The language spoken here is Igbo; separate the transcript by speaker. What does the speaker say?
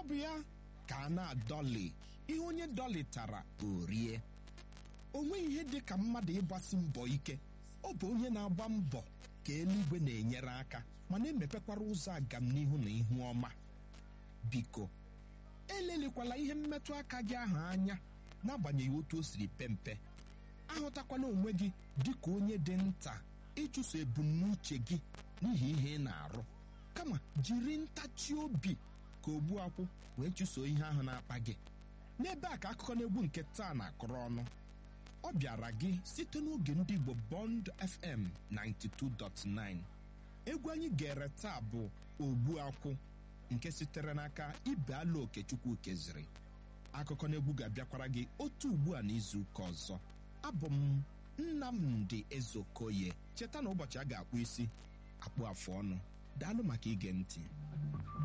Speaker 1: bụ ya ka a na-adọli ihe onye dọlitara orie o nweghị ihe dị ka mmadụ ịgbasi mbọ ike ọ bụ onye na-agba mbọ ka eluigwe na-enyere aka ma na-emepekwara ụzọ agamnihu na ihu ọma biko elelikwala ihe mmetụ aka gị ahụ anya n'agbanyeghị otu o siri pe mpe ahụtakwala onwe gị dị ka onye dị nta ịchụso ebumnuche gị n'ihi ihe ị na-arụ kama jiri ntachi obi ka ogbu akwụ wee chụso ihe ahụ na-akpa gị n'ebe a ka akụkọ n'egwu nke taa na-akọrọ ọnụ ọ bịara gị site n'oge ndị Igbo Bond FM 92.9 egwu anyị gere taa bụ ogbu akwụ nke sitere n'aka ibe ala okechukwu keziri akụkọ n'egwu ga-abịakwara gị otu ugbu a n'izu ụka ọzọ abụ m Nnamdi Ezeokoye cheta na ụbọchị a ga-akpụ isi akpụ afụ ọnụ daalụ maka ige ntị